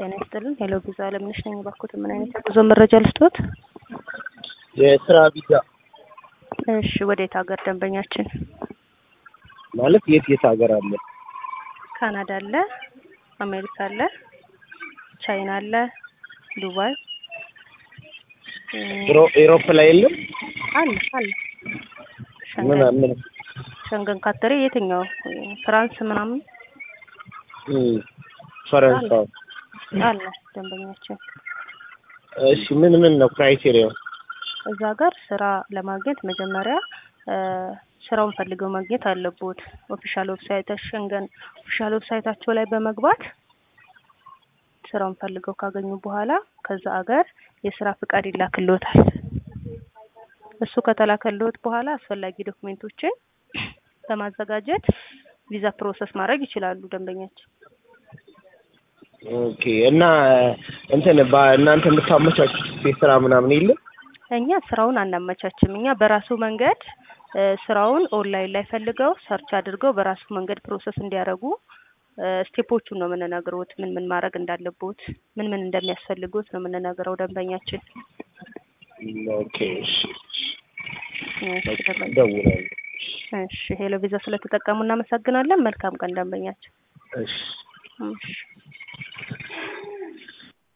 ጤና ይስጥልን። ሄሎ ቪዛ አለምነሽ ነኝ። ባክዎት ምን አይነት የጉዞ መረጃ ልስጥዎት? የስራ ቪዛ እሺ፣ ወዴት ሀገር ደንበኛችን? ማለት የት የት ሀገር አለ? ካናዳ አለ፣ አሜሪካ አለ፣ ቻይና አለ፣ ዱባይ ኤሮ- ኤሮፕ ላይ የለም? አለ አለ። ምን ሸንገን ምን ሸንገን ካተሬ የትኛው ፍራንስ ምናምን እም፣ ፈረንሳይ። አለ ደንበኛችን። እሺ ምን ምን ነው ክራይቴሪያው? እዛ ጋር ስራ ለማግኘት መጀመሪያ እ ስራውን ፈልገው ማግኘት አለቦት። ኦፊሻል ዌብሳይት ሸንገን ኦፊሻል ዌብሳይታቸው ላይ በመግባት ስራውን ፈልገው ካገኙ በኋላ ከዛ አገር የስራ ፍቃድ ይላክልዎታል። እሱ ከተላከልዎት በኋላ አስፈላጊ ዶክሜንቶችን በማዘጋጀት ቪዛ ፕሮሰስ ማድረግ ይችላሉ ደንበኛችን። ኦኬ እና እንትን በእናንተ የምታመቻቹት የስራ ምናምን የለም? እኛ ስራውን አናመቻችም። እኛ በራሱ መንገድ እ ስራውን ኦንላይን ላይ ፈልገው ሰርች አድርገው በራሱ መንገድ ፕሮሰስ እንዲያደርጉ እ ስቴፖቹን ነው የምንነግረውት። ምን ምን ማድረግ እንዳለቦት፣ ምን ምን እንደሚያስፈልጉት ነው የምንነግረው ደንበኛችን። ኦኬ እሺ፣ እሺ ደንበኛ እደውላለሁ። እሺ ሄሎ ቪዛ ስለተጠቀሙ እናመሰግናለን። መልካም ቀን ደንበኛችን። እሺ እሺ